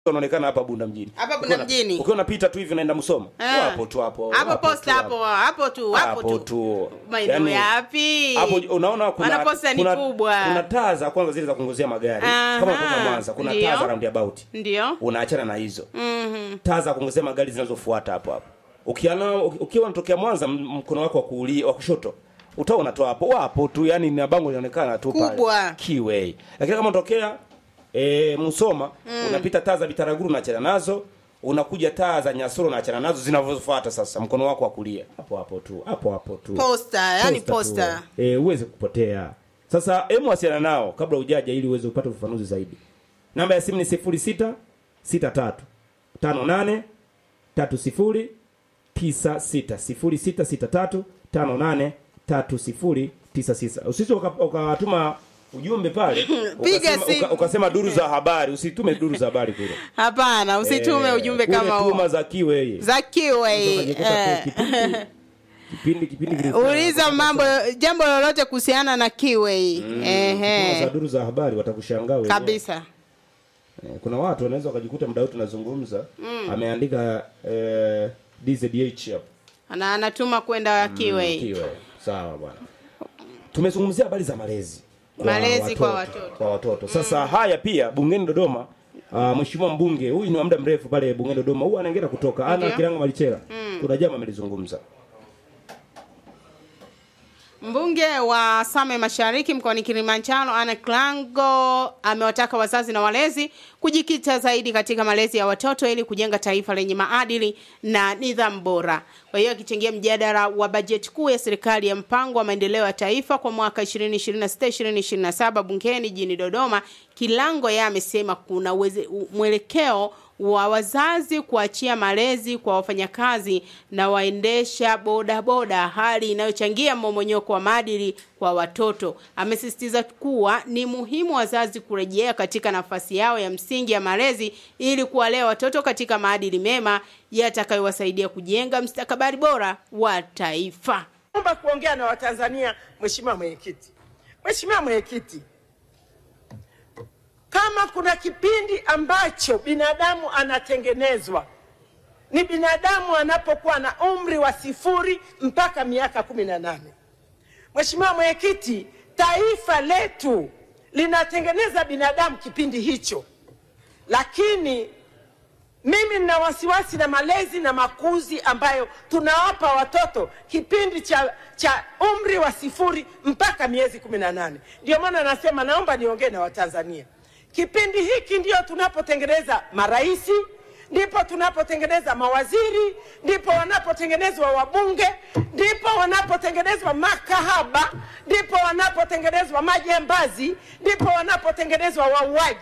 unaonekana hapa Bunda mjini. Hapa Bunda Ukiwa na- mjini. Ukiwa unapita tu hivi unaenda Musoma. Ah. Wapo tu hapo. hapo wapo posta tu hapo hapo tu hapo Hapo tu tu. maeneo Yaani, yapi Hapo unaona kuna Maana posta ni kuna, kubwa. kuna taa za kwanza zile za kuongozea magari. Aha. Kama kutoka Mwanza kuna Ndio. taa za roundabout. ndio Unaachana na hizo. Mhm. taa za kuongezea magari zinazofuata hapo hapo. Ukiana ukiwa unatokea Mwanza m- mkono wako wa kulia wa kushoto utaona unatoa hapo wapo tu yani na bango linaonekana tu pale. Kubwa. Kiway. Lakini kama unatokea e, Musoma unapita taa za Bitaraguru unaachana nazo unakuja taa za Nyasoro unaachana nazo zinavyofuata sasa mkono wako wa kulia hapo hapo tu hapo hapo tu posta yani tu. posta Eh, uweze kupotea. Sasa hemu wasiliana nao kabla hujaja ili uweze kupata ufafanuzi zaidi. Namba ya simu ni 06 63 58 30 96 0663 58 30 96. Usisi uka- ukatuma ujumbe pale Piga ukasema, simu. uka, ukasema duru za habari, usitume duru za habari kule. hapana usitume Eh, ujumbe kule kama tuma huo za kiwe za kiwei Ukajikuta tu kipindi kipindi kipindi kilikuwa- uliza mambo jambo lolote kuhusiana na kiwei Tuma za ehe duru za habari watakushangaa wenyewe. kabisa Eh, kuna watu wanaweza wakajikuta mdau tunazungumza ameandika eh, DZH hapo na anatuma kwenda kiwei kiwe sawa bwana tumezungumzia habari za malezi kwa Malezi kwa watoto. kwa watoto sasa haya pia bungeni Dodoma Uh, mheshimiwa mbunge huyu ni wa muda mrefu pale bungeni Dodoma huwa anaingia kutoka ana Ndio. Kilanga Malichela kuna jambo amelizungumza Mbunge wa Same Mashariki mkoani Kilimanjaro Anne Klango amewataka wazazi na walezi kujikita zaidi katika malezi ya watoto ili kujenga taifa lenye maadili na nidhamu bora. Kwa hiyo akichangia mjadala wa bajeti kuu ya serikali ya mpango wa maendeleo ya taifa kwa mwaka 2026-2027 bungeni jijini Dodoma, Kilango yeye amesema kuna uweze- u- mwelekeo wa wazazi kuachia malezi kwa wafanyakazi na waendesha bodaboda, hali inayochangia mmomonyoko wa maadili kwa watoto. Amesisitiza kuwa ni muhimu wazazi kurejea katika nafasi yao ya msingi ya malezi ili kuwalea watoto katika maadili mema yatakayowasaidia kujenga mstakabali bora wa taifa. Naomba kuongea na Watanzania, Mheshimiwa Mwenyekiti. Mheshimiwa Mwenyekiti, kama kuna kipindi ambacho binadamu anatengenezwa ni binadamu anapokuwa na umri wa sifuri mpaka miaka kumi na nane. Mheshimiwa Mwenyekiti, taifa letu linatengeneza binadamu kipindi hicho, lakini mimi nina wasiwasi na malezi na makuzi ambayo tunawapa watoto kipindi cha, cha umri wa sifuri mpaka miezi kumi na nane. Ndio maana nasema naomba niongee na Watanzania. Kipindi hiki ndio tunapotengeneza maraisi, ndipo tunapotengeneza mawaziri, ndipo wanapotengenezwa wabunge, ndipo wanapotengenezwa makahaba, ndipo wanapotengenezwa majambazi, ndipo wanapotengenezwa wauaji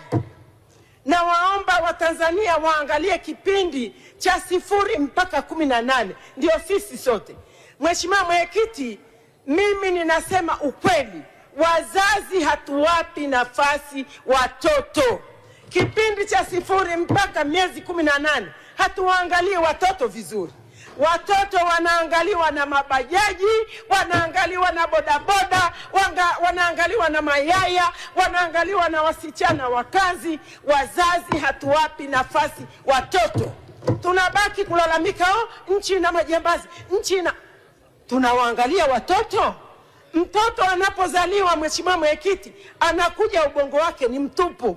na waomba Watanzania waangalie kipindi cha sifuri mpaka kumi na nane ndio sisi sote. Mheshimiwa Mwenyekiti, mimi ninasema ukweli, wazazi hatuwapi nafasi watoto kipindi cha sifuri mpaka miezi kumi na nane hatuwaangalii watoto vizuri. Watoto wanaangaliwa na mabajaji, wanaangaliwa na bodaboda, wanga, wanaangaliwa na mayaya, wanaangaliwa na wasichana wa kazi. Wazazi hatuwapi nafasi watoto, tunabaki kulalamika, oh, nchi ina majambazi, nchi ina tunawaangalia watoto. Mtoto anapozaliwa, Mheshimiwa Mwenyekiti, anakuja ubongo wake ni mtupu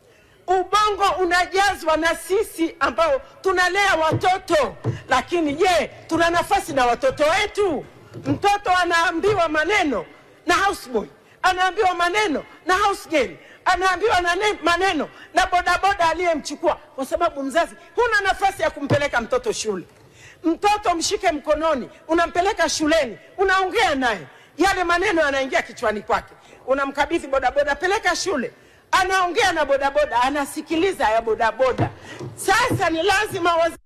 ubongo unajazwa na sisi ambao tunalea watoto, lakini je, tuna nafasi na watoto wetu? Mtoto anaambiwa maneno na houseboy, anaambiwa maneno na house girl, anaambiwa na ne- maneno na bodaboda aliyemchukua, kwa sababu mzazi huna nafasi ya kumpeleka mtoto shule. Mtoto mshike mkononi, unampeleka shuleni, unaongea naye, yale maneno yanaingia kichwani kwake, unamkabidhi bodaboda, peleka shule anaongea na bodaboda, anasikiliza ya bodaboda. Sasa ni lazima wazazi